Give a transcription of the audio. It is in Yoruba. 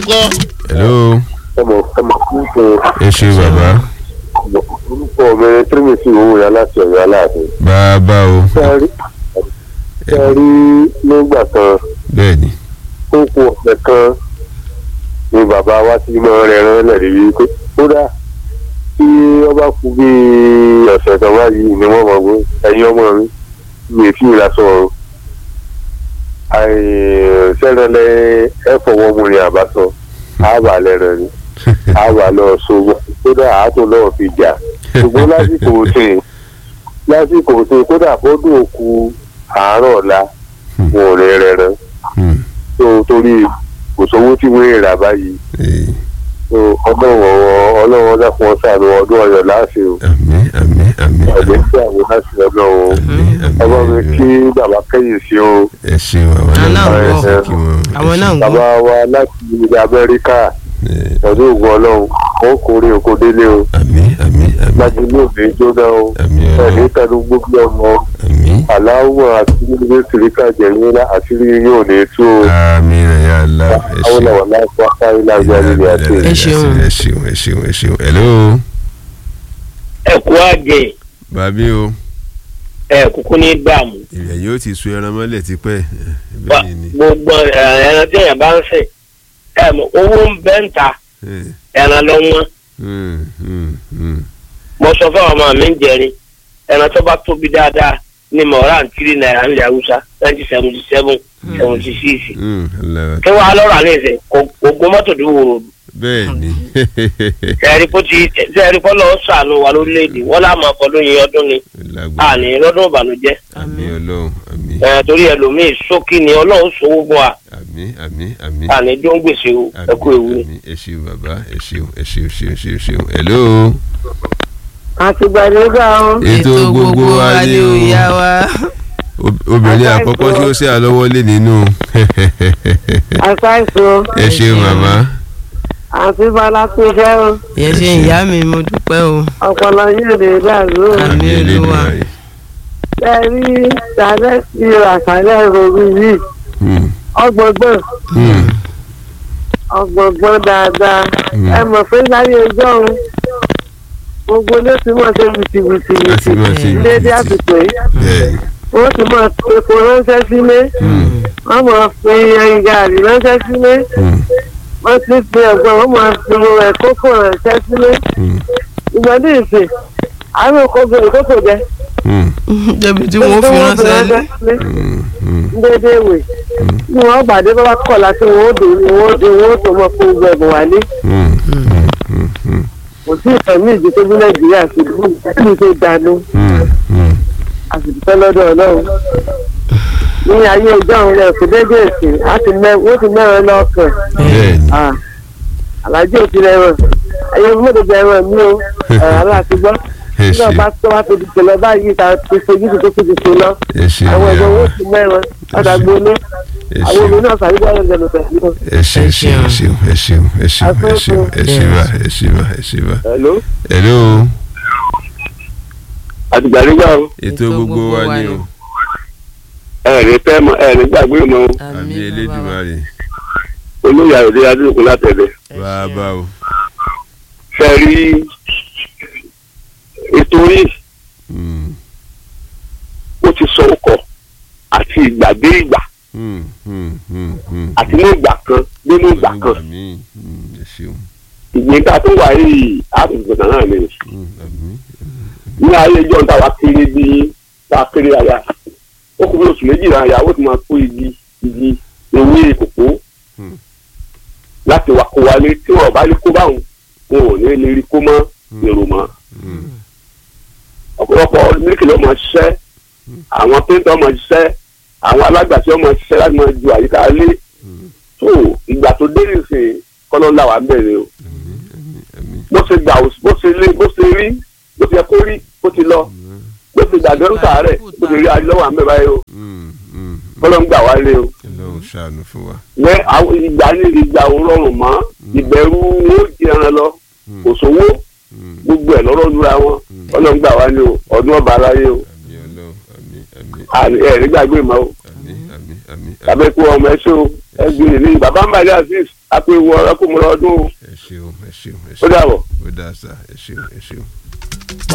ńkọ́. hello ọmọ ọmọ kúkú ẹ ṣe bàbá orúkọ mi tírímìtì owó yà láti ọ̀yọ́ aláàfin. bàbá o sẹ́rí sẹ́rí nígbà kan bẹ́ẹ̀ ni ó kú ọ̀sẹ̀ kan ni bàbá wa ti mọ rẹ̀ rán lẹ́rìí wípé kódà tí ọba kú bí ọ̀sẹ̀ kan báyìí ni wọ́n mọ̀ pé ẹ̀yin ọmọ mi mi ì fi ìlàsọ ọ̀run sẹ́rẹ̀lẹ̀ ẹ̀ fọwọ́ mu ni àbátọ àbà lẹ́rẹ̀ ni àbà lọ sọ́gbọ́n kódà àátò náà fi jà ṣùgbọ́n lásìkò òsè lásìkò òsè kódà bọ́dún òkú àárọ̀ ọ̀la wọn ò rẹ̀ rẹ̀ rẹ̀ Hmm. tó torí kò sówó tí wọ́n rà báyìí Eh, tó ọlọ́wọ́ ọlọ́wọ́ dákun ọ̀sán ọdún ọ̀yọ́ láàṣẹ o àmín àmín àmín ọ̀dẹ́ tí àwọn láti ọlọ́wọ́ àmín ọba mi àmín kí bàbá kẹ́yìn sí o ẹ ṣeun àwọn Àwọn náà ń náà gbọ́. kí wọn ẹ àwọn náà ń bàbá gbọ́. wa láti ilẹ̀ Amẹ́ríkà ṣe- ọdún ògùn ọlọ́run ó kórè oko délé o àmín àmín àmín láti ilé òde jóná o àmín ẹ̀mí ọlọ́run tẹnu gbogbo ọmọ àmín aláwọ̀ àti ilé tìríkà jẹ̀yìn lá àṣírí yóò ní tú o àmín rẹ̀ yà lá ẹ àwọn ṣeun làwọn láti wá kárí lágbára ilé àti Ẹ ṣeun. ẹ ṣeun ẹ ṣeun ẹ ṣeun hello ẹ̀kú àjẹ bàbí o ẹ̀ kúkú ní dààmú ìrẹ̀ yóò ti sun ẹran mọ́lẹ̀ tipẹ́ ẹ, Ba- bẹ́ẹ̀ ni gbogbo ẹ̀, ẹran tí èèyàn bá ń sìn ẹ̀ mọ̀ owó ń bẹ́ ń ta Eh, ẹran lọ wọ́n hmm, hmm, hmm. mo sọ fún àwọn ọmọ mi ń jẹrin ẹran tó bá tóbi dáadáa ní mọ̀ọ́rà ń tiri náírà ńlẹ̀ haúsá twenty seventy seven seventy six Hmm, Allah. kí wàá lọ́rọ̀ àná ìsìn ogun mọ́tò tó wòrò bẹ́ẹ̀ ni sẹ́ẹ̀rí kó ti sẹ́ẹ̀rí kó lọ́ọ́ sànù wa lórílẹ̀‐èdè wọ́n lá máa fọdún yín ọdún ni lágbára àní lọ́dún ìbànújẹ́ àmín ọlọ́run àmín ẹ̀ torí ẹlòmíì sókí ni ọlọ́run sòwò fún wa àmín àmín àmín àní tó ń gbèsè o ẹ kú ewu ni. àmín ẹ ṣeun bàbá ẹ ṣeun ẹ ṣeun ṣeun ṣeun ṣeun hello àtìgbàdégbà ó ètò gbogbo wa ni o ìyá wa. Ob- obìnrin Àṣà àkọ́kọ́ ìfọ̀. tí ó ṣe àlọ́wọ́lé nínú àṣàìsàn ẹ ṣeun màmá àti balakúṣẹ́ ó yẹ ṣe ìyá mi mo dúpẹ́ o. ọpọlọ yóò lè dàrú ó Àmín Àmín Olúwa. Elédùmarè. ẹ rí sàlẹ̀ sí àṣàlẹ̀ ròrí yìí Hmm, ọgbọ̀ngbọ̀n hmm, ọgbọ̀ngbọ̀n dáadáa Hmm. ẹ mọ̀ pé láyé ẹjọ́ òun gbogbo ló ti mọ̀ ṣe wìtìwìtì láti máa ṣe déédéé ìrètí àsìkò yìí bẹ́ẹ̀ ni. wọ́n ti mọ̀ epo ránṣẹ́ sílé Hmm, wọ́n mọ̀ fi ẹyin gàrí ránṣẹ́ sílé hmm, wọ́n ti fi ẹ̀gbọ́n wọ́n mọ̀ fi ẹ̀ kókò ránṣẹ́ sílé hmm, ìgbàdí ìsìn àwọn òkòkò ìkókò jẹ hmm, débi tí wọ́n fi ránṣẹ́ lé. hmm, hmm. déédéé wè ní wọn gbàdé bá wá kọ̀ láti wọn ó dé ni wọn ó dé wọn ó tó mọ fún gbogbo ẹ̀bùn wálé Hmm, hmm, hmm, hmm, kò sí ìfẹ̀mí ìdí tó bí nàìjíríà sí ìlú ìlú tó dànù hmm, hmm. àsìkò lọ́dọ̀ ọlọ́run ní ayé ìjọ òun rẹ̀ kò déédéé ìsìn á ti mẹ wọ́n ti mẹ́rin lọ́kàn bẹ́ẹ̀ ni alájọ òfin ẹ̀rọ ẹ̀yẹ mọ́tò jẹ́ ẹ̀rọ mi o aláàtí gbọ́ ẹ nígbà ṣe bá tó wá fi dìtò lọ báyìí ta ti fojú tó tó ti ṣe lọ ẹ ṣe àwọn ẹ̀gbọ́n ìyá owó wa. ti mẹ́rin padà gbóná ẹ àwọn ṣe obìnrin náà sàrígbà ẹ̀rọ ìjọba pẹ̀lú. ẹ ṣe ẹ ṣe ẹ ṣe ẹ ṣe ẹ ṣe ẹ ṣe ẹ ṣe bá ẹ ṣe bá ẹ ṣe bá. hello hello àtìgbàdégbà ó ètò gbogbo wa ni o ẹ̀rí tẹ́ mọ ẹ̀rí gbàgbé mọ àmì Elédùmarè olóyè àròdé adúlùkù látẹ̀lẹ̀ bàbá o. fẹ́ rí ètò yìí Hmm, ó ti sọ ọkọ̀ àti ìgbà dé ìgbà hmm, hmm, hmm, hmm. àti ní ìgbà kan nínú ìgbà kan Olúwa mi, hmm, ẹ ṣeun ìgbín tá a tó wà yìí àtúntò kan náà ni Hmm, àmín. ní ayé ìjọ ń tàwa kéré bí tá a kéré aya ó kú bí oṣù méjìlá ìyàwó ti máa kó igi igi ewé kòkó Hmm. láti wá kó wálé tí wọn bá lè kó báwọn wọn ò ní lè rí kó mọ́ èrò mọ́ Hmm, ọ̀pọ̀lọpọ̀ mílíkì ló máa ṣiṣẹ́ àwọn péńtà máa ṣiṣẹ́ àwọn alágbàṣe máa ṣiṣẹ́ láti máa ju àyíká lé hmm, tó ìgbà tó dé nìsín kọ́lọ́ là wà bẹ̀rẹ̀ o àmín, àmín, àmín. bó ṣe gbà ó- bó ṣe lé bó ṣe rí bó ṣe yẹ kó rí bó ti lọ bó ṣe gbàgbé ń sàárẹ̀ bó ṣe rí adúlọ́wọ́ àmì báyìí o Hmm, hmm, kọ́lọ́ ń gbà wá lé o. Ọlọ́run ṣàánú fún wa. ní àwọn ìgbà ní ìgbà ò rọrùn mọ́ ìbẹ̀rù ó di ẹran lọ Hmm, kò sówó hmm. gbogbo ẹ̀ lọ́rọ̀ lura wọn ọlọ́run gbà wá ní o ọdún ọba aráyé o àmì Ọlọ́run àmì àmì àní ẹ̀ nígbàgbé mọ́ o àmì àmì àmì tàbí kú ọmọ ẹ ṣó ẹ gbìyànjú ní bàbá ń bàjẹ́ azeez àpò ìwọ ọkùnrin ọdún ẹ ṣeun ẹ ṣeun ẹ ó ṣeun dàbọ̀. ó dáa sá ẹ ṣeun ẹ ṣeun.